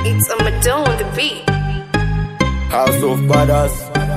It's a Madonna on the beat. House of Badass.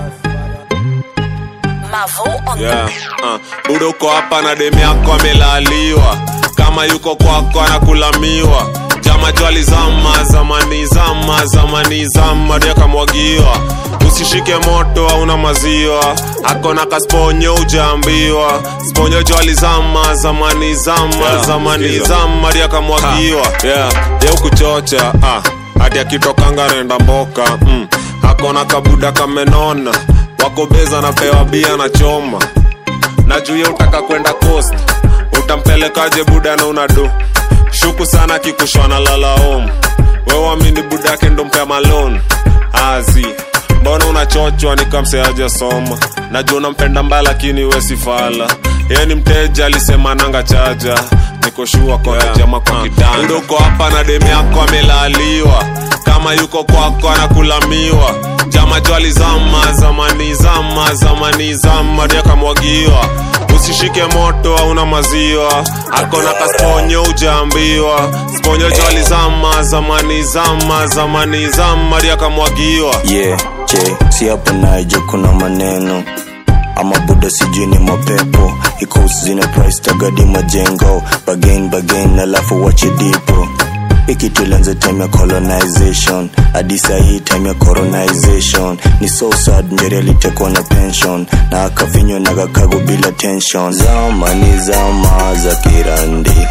Mavo on yeah. uh. budo uko hapa na demu yako amelaliwa kama yuko kwako anakulamiwa jama jwali zama zamani zama zamani zama ndio akamwagiwa usishike moto hauna maziwa akona kasponyo ujaambiwa sponyo jwali zama zamani zama Yeah, zamani sikiza. zama ndio akamwagiwa yeah. ye ukuchocha ah. hadi akitokanga renda mboka mm. akona kabuda kamenona wakobeza napewa bia na choma na juu ya utaka kwenda coast utampelekaje buda na unado shuku sana kikushwana lalaom wewamini buda yake ndo mpea malon azi mbona unachochwa nikamseaja soma najua unampenda mbaya lakini wesifala yeye ni mteja alisema nanga chaja nikoshua kona yeah. jama kwa kitanda Buda uko hapa na demu yako amelaliwa kama yuko kwako anakulamiwa jama jwali zama zamani zama zamani zama ndio akamwagiwa usishike moto hauna maziwa akona kasponyo ujaambiwa sponyo jwali zama zamani zama zamani zama ndio akamwagiwa yeah che si hapo naija kuna maneno ama buda sijui ni mapepo iko zina price tagadi majengo bagain bagain alafu wache dipo ikitulanza time ya colonization hadi sahii time ya coronization ni so sad njeri alitekwa na pension na akavinywa na kakago bila tension zama ni zama za kirandi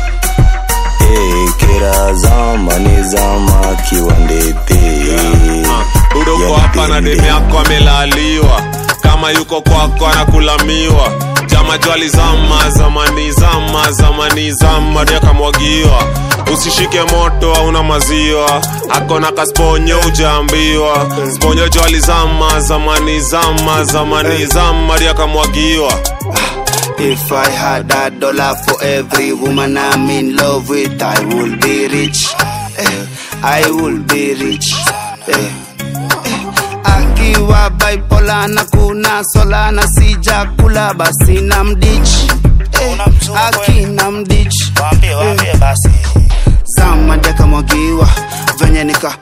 hey, kira zama ni zama kiwandete buda uko Yani hapa na dende. demu yako amelaliwa kama yuko kwako anakulamiwa jama jwali zama zamani zama zamani zama ndio akamwagiwa usishike moto hauna maziwa akona kasponyo ujaambiwa sponyo jwali zama zamani zama zamani zama ndio akamwagiwa If I had a dollar for every woman I'm in love with, I would be rich. Eh, I would be rich. Eh, eh. Akiwa bipolar na kuna sola na sija kula basi na mdich. Eh, akina mdich. Waambie, waambie basi. Zama deka mwagiwa venye nika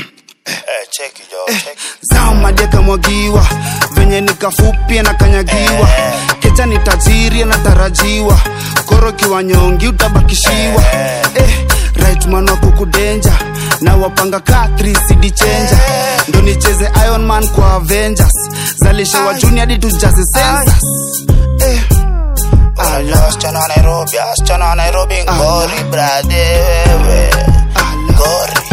Eh, cheki jo, cheki. zama deka mwagiwa venye nikafupia na kanyagiwa kecha ni tajiri anatarajiwa koro kiwa nyongi utabakishiwa eh, right man wa kukudenja na wapanga ka 3 cd chenja ndo nicheze iron man kwa avengers zalisha wa juni hadi tujaze census eh, Unajua wasichana wa Nairobi, wasichana wa Nairobi ngori brade wewe. ala, Ngori.